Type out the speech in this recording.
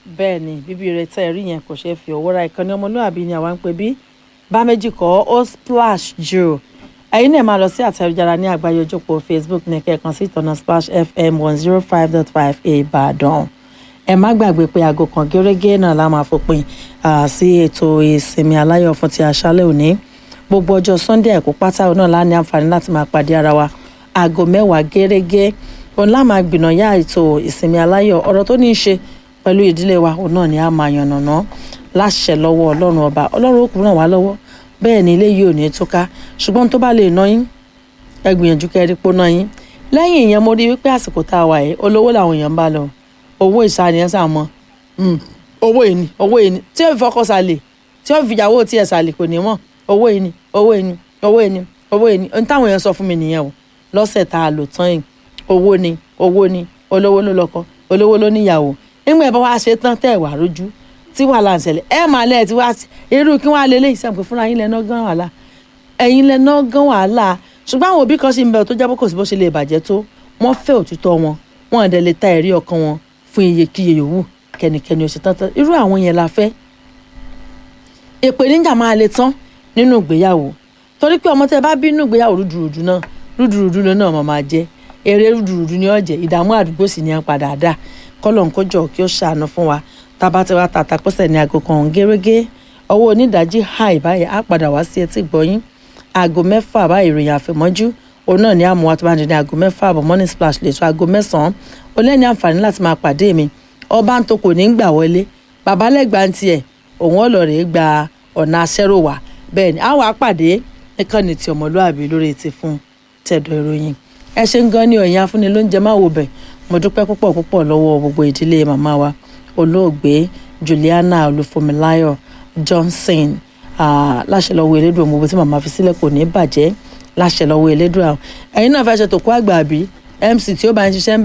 bẹ́ẹ̀ ni bíbí rẹ tẹ́ ẹ rí yẹn kò ṣeé fi owó ra ìkànnì ọmọlúwàbí ni àwa ń pè bí bá méjì kọ́ ó splash jù ẹ̀yin náà máa lọ sí àtẹ̀jára ní àgbáyé ojópọ̀ facebook ní kẹ́ẹ̀kan sí ìtọ́nà splash fm one zero five dot five ìbàdàn ẹ má gbàgbé pé aago kan gẹ́rẹ́gẹ́ náà la máa fòpin sí ètò ìsinmi aláyọ̀ fún ti àṣálẹ́ òní gbogbo ọjọ́ sunday ẹ̀kú pátá náà lá ní àǹfààní láti máa pàdé ara wa aago mẹ́wàá gẹ́rẹ́gẹ́ òun lá máa gbìnàyà ètò ìsinmi aláyọ̀ ọ̀rọ̀ tó ní í ṣe pẹ̀lú ìdílé wa òun náà ni a máa yànnàná láṣẹ lọ́wọ́ ọlọ́run ọba ọlọ́run ó kú ràn wá lọ́wọ́ bẹ́ẹ̀ ni ilé yìí ò ní túká ṣùgbọ́n tó bá lè ná yín ẹ gbìyànjú kẹrí pó ná yín lẹ́yìn ìyẹn mo rí wípé àsìkò tá a wà yìí olówó làwọn èèyàn ń bá lọ owó ìsànìyàn sàmọ́ owó ìní owó ìní tí ó fi fọkọ sàlè tí ó fi ìyàwó tiẹ̀ sàlè kò ní mọ̀ owó ìní owó ìní owó ìní owó ìní ohun táwọn èèyàn sọ fún mi nìyẹn o lọ́sẹ̀ tá a lò tán yìí owó ni owó ni olówó ló lọ́kọ olówó ló níyàwó nígbà bá wàá ṣe tán tẹ̀ wá rójú tí wàhálà ń ṣẹlẹ̀ ẹ máa lẹ́ẹ̀ tí wàá irú kí wọ́n á lé léyìí sẹ́ǹpé fúnra yín lẹ́nà gan wàhálà ẹ̀yin lẹ́nà gan wàhálà ṣùgbọ́n àwọn òbí kan sì ń bẹ tó jábọ́ kò sí bó ṣe lè bàjẹ́ tó wọ́n fẹ́ òtítọ́ wọn wọn àdẹ lè ta ẹ̀rí ọkàn wọn fún iyekíye yòówù kẹ́nikẹ́ni ó ṣe tán tán irú àwọn yẹn la fẹ́ ìpèníjà máa le tán nínú ìgbéyàwó torí pé ọmọ tẹ bá bí nínú ìgbéyàwó rúdurùdu náà rúdurùdu ló náà máa jẹ eré rúdurùdu ni ó jẹ ìdààmú àdúgbò sì ni à ń padà dà kọlọ̀ ń kójọ kí ó ṣàánú fún wa tába tí wàá tàtà pọ́sẹ̀ ní aago kan gẹ́gẹ́ ọwọ́ onídàájí háì báyìí á padà wá sí etí gbọ́yìn aago mẹ́fà báyìí ìròyìn àfẹ̀mọ́jú òun náà ní àmúwá tó bá ń di ní aago mẹ́fà àbọ̀ morning splash lè tó aago mẹ́sàn-án ó lẹ́ni àǹfààní láti máa pàdé mi ọba ń tó kò ní gbà wọlé babalẹ́gbà ń tiẹ̀ òun ọ̀lọ́rẹ̀ gba ọ̀nà aṣẹ́rò wá bẹ́ẹ̀ ni àwọn àpàdé nìkan ní ti ọmọlúàbí lórí ti fún tẹ̀dọ̀ ìròyìn ẹ ṣe ń gan ní ọ̀yìn afúnni lóúnjẹ máa wò bẹ̀ mo dúpẹ́ púpọ̀ púpọ̀ lọ́wọ́ gbogbo ìdílé màmá wa olóògbé Juliana Olúfúnmiláyọ̀ Johnson láṣẹ lọ́wọ́ elédùn gbogbo tí màmá fi sílẹ̀ kò ní bàjẹ́ láṣẹ lọ́wọ́ elédùn àwọn ẹ̀yin náà fẹ́ ṣe tó kó àgbà àbí MC tí ó bá ń ṣiṣẹ́